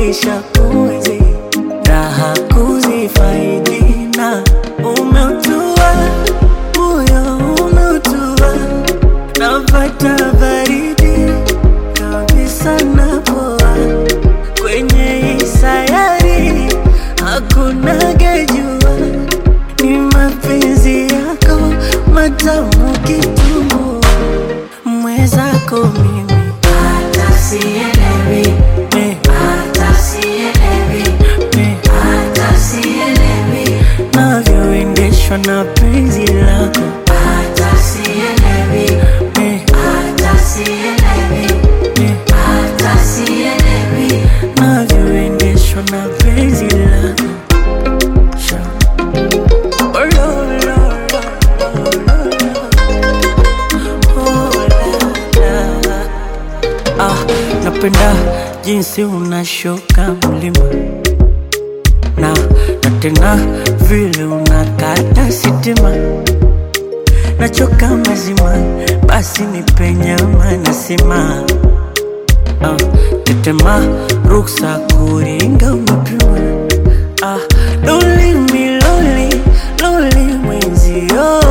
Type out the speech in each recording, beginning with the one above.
nishakuzi raha kuzifaidi na umeutua moyo umeutua napata baridi kabisa napoa kwenye hii sayari hakuna gejua ni mapenzi yako matamu kitumbua mwezako mimi hata sielewi, me, hata sielewi, me, hata sielewi, navyoendeshwa na penzi lako hata sielewi, me, hata sielewi, me, hata sielewi. navyoendeshwa na penzi lako Sha. Oh, lo, lo, lo, lo, lo. Oh, la, la. Ah, napenda jinsi unashuka mlima na na tena vile unakata sitima nachoka mazima basi nipenyama nasima ah, tetema ruksa kuringa umepima ah, loli miloli loli mwenzio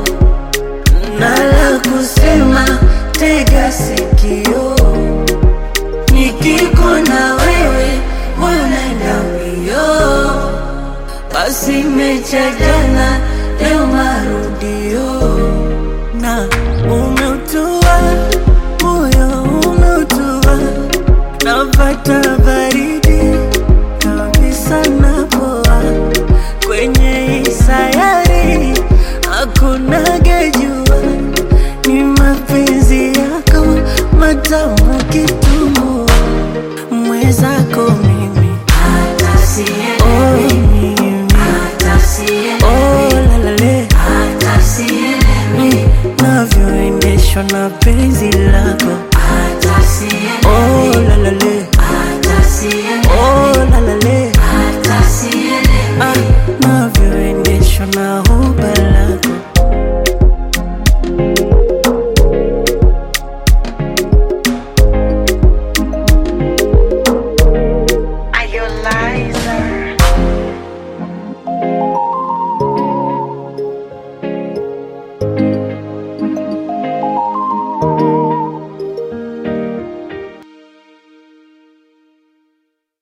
nala kusema tega sikio nikiko na wewe wanaenda mbio basi mecha jana leo marudio na umeutua moyo umeutua napata baridi kabisa napoa kwenye hii sayari hakuna gejua ni mapenzi yako matamu kitumbua mweza